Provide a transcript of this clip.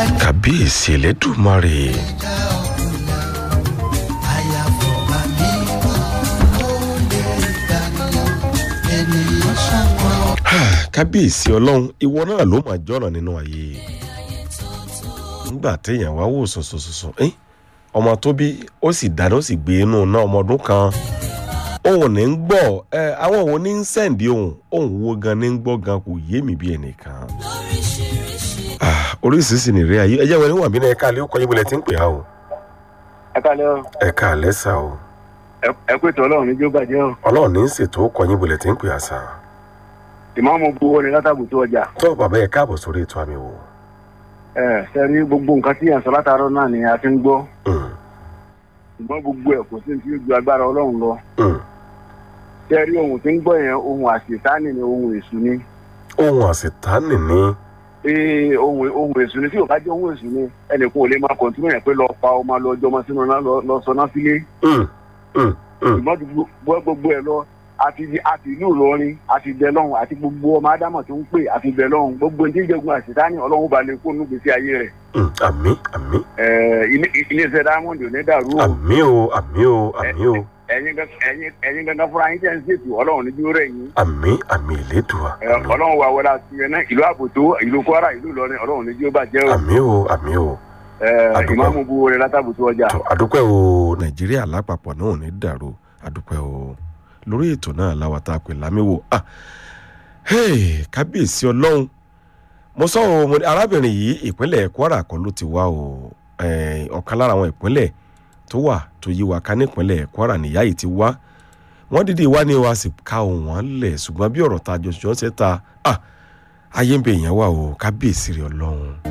kábíyèsí elédùmarè kábíyèsí ọlọ́run ìwọ náà ló máa jọ̀ràn nínú ayé nígbà téèyàn wá wò sùnsùnsùn ẹ́ ọmọ tó bí ó sì dáná ó sì gbé inú náà ọmọ ọdún kan òun ní ń gbọ́ ẹ àwọn òun ní ń sẹ́ǹdì òun òun wo gan ní ń gbọ́ gan kò yé mi bí ẹnìkan Ah, oríṣiríṣi nìrè ayé ẹ jẹ́ wọn níwọ̀n bí náà ẹ̀ka àlẹ́ ó kọ́ yín bọ̀lẹ̀ tí ń pè á o ẹ kálẹ́ o ẹ̀ka àlẹ́ sà o ẹ pé tọ́ ọlọ́run níjó bàjẹ́ o ọlọ́run ní í ṣètò ó kọ́ yín bọ̀lẹ̀ tí ń pè á sà ìmáàmù buwọ́ ni látàbù tó ọjà tó bàbá ẹ̀ káàbọ̀ sórí ètò àmì wò. ẹ sẹ́rí gbogbo nǹkan tí yàn sọ látàárọ̀ náà ni a ti ń gbọ́ Mm, ṣùgbọ́n gbogbo ẹ̀ kò sí ní tí ó ju agbára ọlọ́run lọ mm. sẹ́rí ohun tí ń gbọ́ yẹn ohun àṣetánì ni ohun èṣù ni ohun àṣetánì ní ee ohun ohun èṣù ni tí ò bá jẹ́ ohun èṣù ni ẹnìkan ò lè máa kọ̀ntínú yẹn pé lọ pa ọmọ lọ ọjọ́ ọmọ sínú náà lọ- lọ sọ náà sílé Mm, mm, mm. ṣùgbọ́n ju gbogbo gbogbo ẹ̀ lọ àti àti ìlú ìlọrin àti ìbẹ̀ lọ́hùn àti gbogbo ọmọ ádámọ̀ tó ń pè àti ìbẹ̀ lọ́hùn gbogbo ní ìjẹ́gun àṣetánì ọlọ́run bá lè kó nù gbèsè ayé rẹ̀ Mm, àmì àmì Eh, ilé- iléeṣẹ́ diamond ò ní dàrú o àmì o àmì o àmì o ẹ̀yin gan- ẹ̀yin- ẹ̀yin gangan fúnra yín jẹ́ ń ṣètò ọlọ́run ní dúró rẹ̀ yín àmì àmì ìlédùá Eh, ọlọ́run wà wọlé àti ẹ̀ náà ìlú àbòtó ìlú kwara ìlú ìlọrin ọlọ́run ní dúró bàjẹ́ o àmì o àmì o Eh, àdúgbò. ìmáàmù bu orin látàbùtú ọjà. tó àdúpẹ́ o nàìjíríà lápapọ̀ náà ò ní dàrú àdúpẹ́ o lórí ètò náà láwa tá a pè lámìwò ah hey, kábíyèsí ọlọ́run mo sọ o mo ní arábìnrin yìí ìpínlẹ̀ kwara kan ló ti wá o Eh, ọ̀kan lára àwọn ìpínlẹ̀ tó wà tó yí wa ká nípínlẹ̀ kwara nìyá yìí ti wá wọ́n dídì wá ní wa sì ka òun wọn lẹ̀ ṣùgbọ́n bí ọ̀rọ̀ ta jọ̀ṣọ́ ṣe ta ah ayé ń bẹ èèyàn wà o kábíyèsí rẹ̀ ọlọ́run.